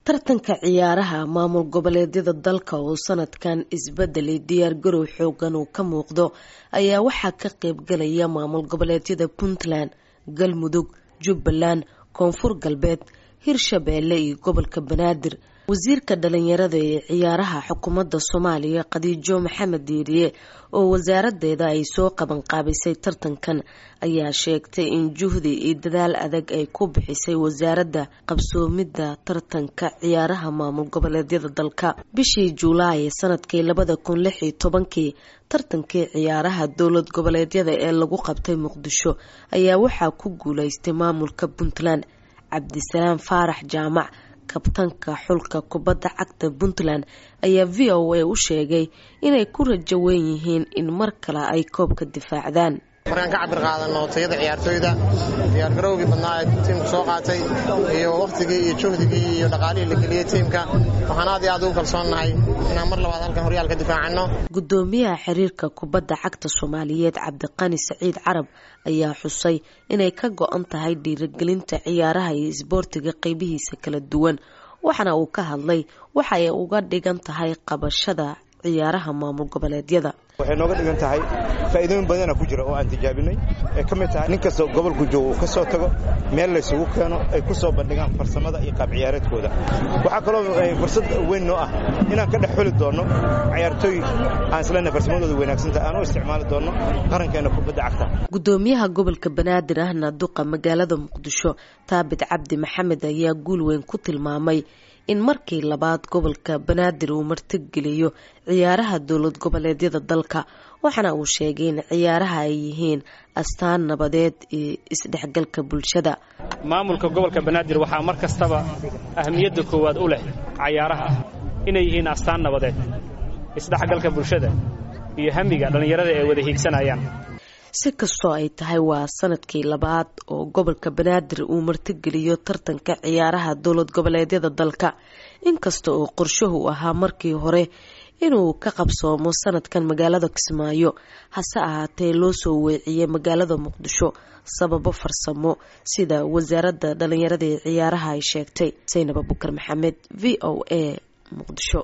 tartanka ciyaaraha maamul goboleedyada dalka oo sanadkan isbedelay diyaargarow xoogan uu ka muuqdo ayaa waxaa ka qeybgalaya maamul goboleedyada puntland galmudug jubbaland koonfur galbeed hirshabeelle iyo gobolka banaadir wasiirka dhalinyarada ee ciyaaraha xukuumadda soomaaliya khadiijo maxamed diiriye oo wasaaradeeda ay soo qabanqaabisay tartankan ayaa sheegtay in juhdi iyo dadaal adag ay ku bixisay wasaaradda qabsoomidda tartanka ciyaaraha maamul goboleedyada dalka bishii juulaay sanadkii labada kun lix iyo tobankii tartankii ciyaaraha dowlad goboleedyada ee lagu qabtay muqdisho ayaa waxaa ku guuleystay maamulka puntland cabdisalaam faarax jaamac kabtanka xulka kubadda cagta puntland ayaa v o a u sheegay inay ku rajo weyn yihiin in mar kale ay koobka difaacdaan markaan ka cabir qaadano tayada ciyaartooyda diyaargarowgii badnaa ee tiimku soo qaatay iyo wakhtigii iyo juhdigii iyo dhaqaalihii la geliyey tiimka waxaan aad iyo aad ugu kalsoonnahay inaan mar labaad halkan horyaal ka difaacano gudoomiyaha xiriirka kubadda cagta soomaaliyeed cabdiqani saciid carab ayaa xusay inay ka go-an tahay dhiirigelinta ciyaaraha iyo isboortiga qeybihiisa kala duwan waxaana uu ka hadlay waxa ay uga dhigan tahay qabashada ciyaaraha maamul goboleedyada waxay nooga dhigan tahay faa'iidooyin badana ku jira oo aan tijaabinay ay ka mid tahay nin kastoo gobolku joogo uu ka soo tago meel laysugu keeno ay ku soo bandhigaan farsamada iyo qaab ciyaareedkooda waxaa kaloo fursad weyn noo ah inaan ka dhex xuli doonno ciyaartooy aan islena farsamadooda wanaagsantaha aan u isticmaali doonno qarankeena kubadda cagta gudoomiyaha gobolka banaadir ahna duqa magaalada muqdisho taabit cabdi maxamed ayaa guul weyn ku tilmaamay in markii labaad gobolka banaadir uu martigeliyo ciyaaraha dowlad goboleedyada dalka waxaana uu sheegay in ciyaaraha ay yihiin astaan nabadeed iyo isdhexgalka bulshada maamulka gobolka banaadir waxaa mar kastaba ahmiyadda koowaad u leh cayaaraha inay yihiin astaan nabadeed isdhexgalka bulshada iyo hamiga dhallinyarada ay wada hiigsanayaan si kastoo ay tahay waa sanadkii labaad oo gobolka banaadir uu martigeliyo tartanka ciyaaraha dowlad goboleedyada dalka inkasta oo qorshuhu ahaa markii hore inuu ka qabsoomo sanadkan magaalada kismaayo hase ahaatee loo soo weeciyey magaalada muqdisho sababo farsamo sida wasaaradda dhalinyarada ee ciyaaraha ay sheegtay saynab abukar maxamed v o a muqdisho